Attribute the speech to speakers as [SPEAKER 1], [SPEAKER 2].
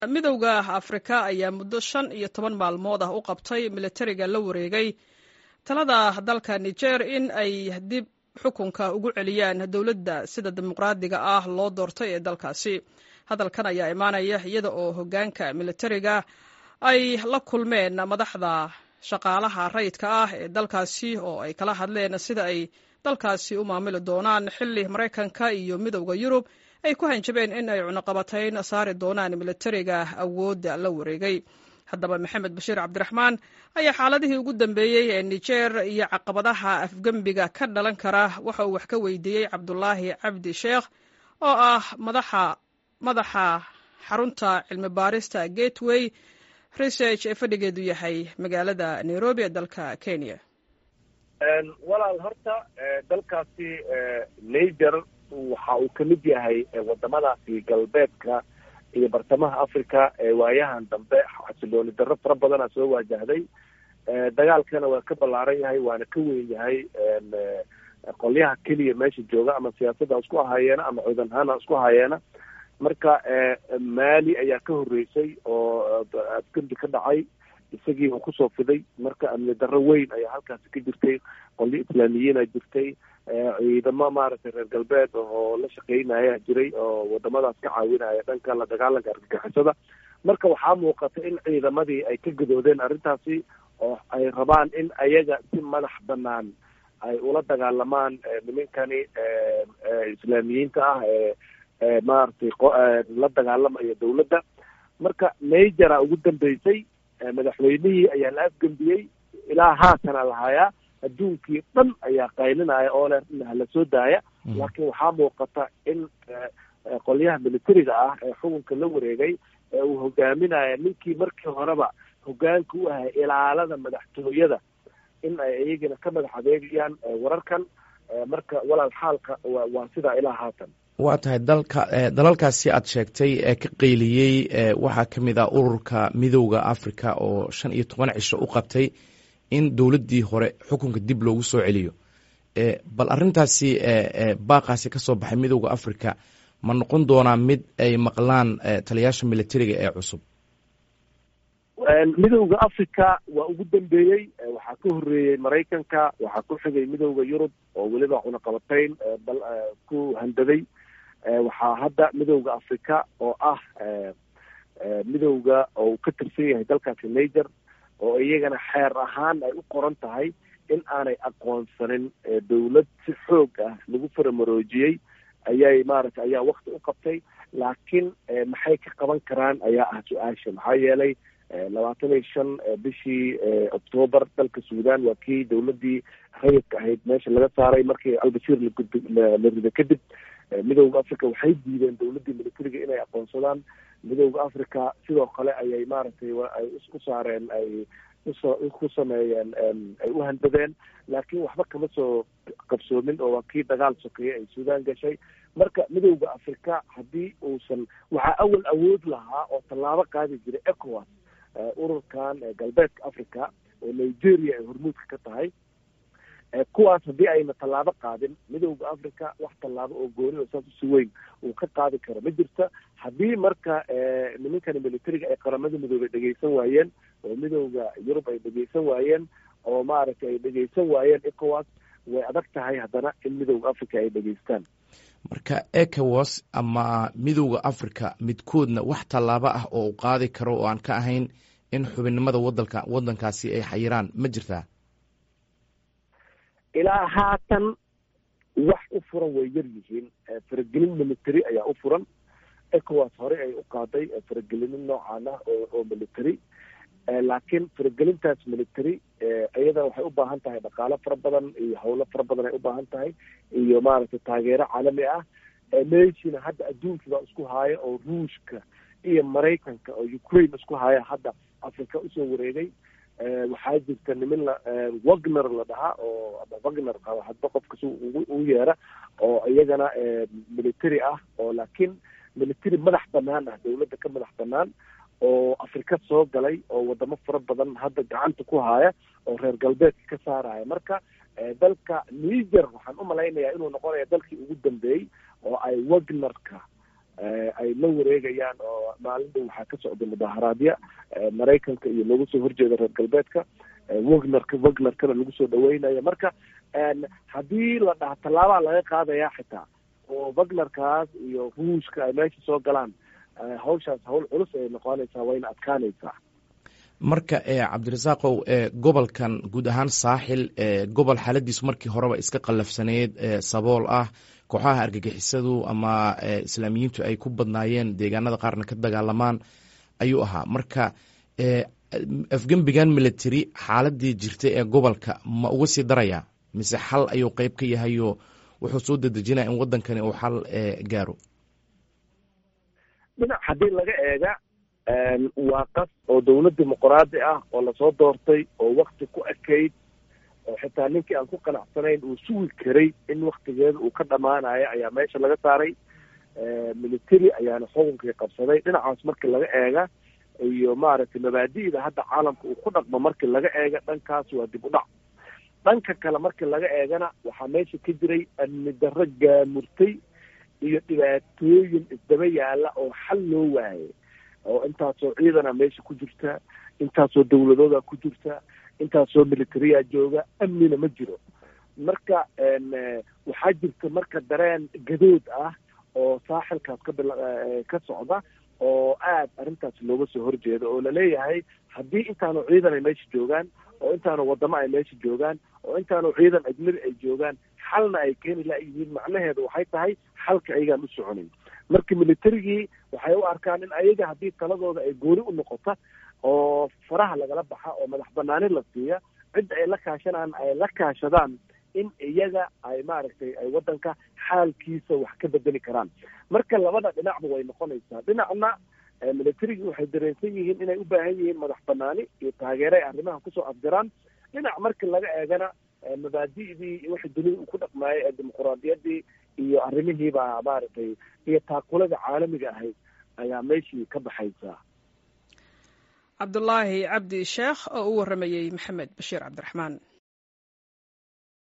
[SPEAKER 1] midowda afrika ayaa muddo shan iyo toban maalmood ah u qabtay militariga la wareegay talada dalka niger in ay dib xukunka ugu celiyaan dowladda sida dimuqraadiga ah loo doortay ee dalkaasi hadalkan ayaa imaanaya iyada oo hoggaanka militariga ay la kulmeen madaxda shaqaalaha rayidka ah ee dalkaasi oo ay kala hadleen sida ay dalkaasi u maamuli doonaan xilli maraykanka iyo midowda yurub ay ku hanjabeen in ay cunuqabatayn saari doonaan militariga awoodda la wareegay haddaba maxamed bashiir cabdiraxmaan ayaa xaaladihii ugu dambeeyey ee niger iyo caqabadaha afgembiga ka dhalan kara waxa uu wax ka weydiiyey cabdulaahi cabdi sheekh oo ah madaxa madaxa xarunta cilmi baarista gateway research ee fadhigeedu yahay magaalada nairobi ee dalka kenya
[SPEAKER 2] walaal horta dalkaasi niger waxa uu ka mid yahay wadamadaasi galbeedka iyo bartamaha africa ee waayahan dambe xasilooni darro fara badana soo waajahday dagaalkana waa ka ballaaran yahay waana ka weyn yahay qolyaha keliya meesha jooga ama siyaasadda isku ahaayeena ama cudanhana isku ahaayeena marka mali ayaa ka horreysay oo afgembi ka dhacay isagii uu kusoo fiday marka amni darro weyn ayaa halkaasi ka jirtay qolyo islaamiyiina jirtay ciidamo maaragtay reer galbeed oo la shaqeynaya jiray oo wadamadaas ka caawinaya dhanka la dagaalanka argagixisada marka waxaa muuqata in ciidamadii ay ka gadoodeen arrintaasi oo ay rabaan in ayaga si madax banaan ay ula dagaalamaan nimankani islaamiyiinta ah ee maaragtay la dagaalamaya dawladda marka nigera ugu dambeysay madaxweynihii ayaa la afgembiyey ilaa haatana lahayaa adduunkii dhan ayaa qaylinaya oo le hala soo daaya laakiin waxaa muuqata in qolyaha militariga ah ee xukunka la wareegay ee uu hogaaminaya ninkii markii horeba hogaanka u ahay ilaalada madaxtooyada in ay iyagana ka madax adeegayaan wararkan marka walaal xaalka waa sidaa ilaa haatan
[SPEAKER 3] waa tahay dalka dalalkaasi aad sheegtay ee ka qeyliyey waxaa ka mid ah ururka midowda africa oo shan iyo toban cisho u qabtay in dowladdii hore xukunka dib loogu soo celiyo bal arrintaasi baaqaasi ka soo baxay midowda africa ma noqon doonaa mid ay maqlaan taliyaasha militariga ee cusub
[SPEAKER 2] midowda africa waa ugu dambeeyey waxaa ka horreeyey maraykanka waxaa ku xigay midowda yurub oo weliba cunaqabatayn ku handaday waxaa hadda midowda africa oo ah midowda oo uu ka tirsan yahay dalkaasi niger oo iyagana xeer ahaan ay u qoran tahay in aanay aqoonsanin dawlad si xoog ah lagu faramaroojiyey ayay maaragtay ayaa wakti u qabtay laakiin maxay ka qaban karaan ayaa ah su-aasha maxaa yeelay labaatan iyo shan bishii octoobar dalka suudan waa kii dawladdii rayidka ahayd meesha laga saaray markii albashir la rido kadib midowda africa waxay diideen dawladdii militariga inay aqoonsadaan midowda africa sidoo kale ayay maaragtay ay u saareen ay uso ku sameeyeen ay u handadeen laakiin waxba kama soo qabsoomin oo waa kii dagaal sokeeye ay suudan gashay marka midowda africa haddii uusan waxaa awal awood lahaa oo tallaabo qaadi jiray ecowas ururkan galbeedka africa oo nigeria ay hormuudka ka tahay kuwaas haddii ayna tallaabo qaadin midowda africa wax tallaabo oo gooni oo saas usi weyn uu ka qaadi karo ma jirta haddii marka nimankani militariga ay qaramada midoobay dhegeysan waayeen oo midowda yurub ay dhegeysan waayeen oo maaragtay ay dhegeysan waayeen ecowas way adag tahay haddana in midowda africa ay dhegeystaan
[SPEAKER 3] marka ecowas ama midowda africa midkoodna wax tallaabo ah oo u qaadi karo oo aan ka ahayn in xubinnimada wadanka waddankaasi ay xayiraan ma jirtaa
[SPEAKER 2] ilaa haatan wax u furan way yar yihiin faragelin military ayaa u furan ecowas horey ay u qaaday faragelino noocan ah oo oo military laakiin faragelintaas military iyada waxay u baahan tahay dhaqaalo fara badan iyo howlo fara badan ay u baahan tahay iyo maaragtay taageero caalami ah meeshina hadda adduunkii baa isku haaya oo ruushka iyo maraykanka oo ukraine isku haya hadda africa usoo wareegay waxaa jirta nimin la wagner la dhahaa oo ama wagner qaba hadba qofka si u yeera oo iyagana military ah oo laakiin military madax banaan ah dawladda ka madax banaan oo afrika soo galay oo wadamo fara badan hadda gacanta ku haya oo reer galbeedka ka saaraya marka dalka niger waxaan u malaynayaa inuu noqonaya dalkii ugu dambeeyey oo ay wagnerka ay la wareegayaan oo maalin dhow waxaa ka socda mudaharaadya maraykanka iyo loogu soo horjeeda reer galbeedka wagnerka wagnerkana lagu soo dhaweynayo marka haddii la dhaha tallaabaa laga qaadayaa xitaa oo wagnerkaas iyo ruushka ay meesha soo galaan hawshaas hawl culus ay noqonaysaa wayna adkaanaysaa
[SPEAKER 3] marka cabdirasaaqow gobolkan guud ahaan saaxil gobol xaaladiisu markii horeba iska qallafsaneyd sabool ah kooxaha argagixisadu ama islaamiyiintu ay ku badnaayeen deegaanada qaarna ka dagaalamaan ayuu ahaa marka afgembigan military xaaladii jirtay ee gobolka ma uga sii darayaa mise xal ayuu qeyb ka yahayo wuxuu soo dedejinaya in wadankani uu xal gaaro
[SPEAKER 2] dhinac haddii laga eega waa qas oo dawlad dimuqraadi ah oo lasoo doortay oo wakti ku ekayd oo xitaa ninkii aan ku qanacsanayn uu sugi karay in waktigeeda uu ka dhamaanayo ayaa meesha laga saaray military ayaana xukunkii qabsaday dhinacaas markii laga eega iyo maaragtay mabaadi'da hadda caalamka uu ku dhaqmo markii laga eega dhankaas waa dib u dhac dhanka kale markii laga eegana waxaa meesha ka jiray amni darro gaamurtay iyo dhibaatooyin isdaba yaala oo xal loo waayay oo intaasoo ciidana meesha ku jirta intaasoo dawladooda ku jirta intaasoo militariya jooga amnina ma jiro marka waxaa jirta marka dareen gadood ah oo saaxilkaas ka bil ka socda oo aad arrintaas looga soo horjeedo oo laleeyahay haddii intaanu ciidan ay meesha joogaan oo intaanu wadamo ay meesha joogaan oo intaanu ciidan ajnabi ay joogaan xalna ay keeni layihiin macnaheedu waxay tahay xalka ayagaan u soconin marka militarigii waxay u arkaan in ayaga haddii taladooda ay gooni u noqota oo faraha lagala baxa oo madax banaani la siiya cidda ay la kaashanaan ay la kaashadaan in iyaga ay maaragtay ay waddanka xaalkiisa wax ka bedeli karaan marka labada dhinacba way noqonaysaa dhinacna militarigii waxay dareensan yihiin inay u baahan yihiin madax banaani iyo taageero ay arrimaha kusoo afjaraan dhinac markii laga eegana mabaadi'dii wixii dunida uu ku dhaqmaayay ee dimuquraadiyaddii iyo arrimihiibaa maaragtay iyo taakulada caalamiga ahayd ayaa meeshii ka baxaysaa
[SPEAKER 1] cabdulaahi cabdi sheekh oo u warramayey maxamed bashiir cabdiraxmaan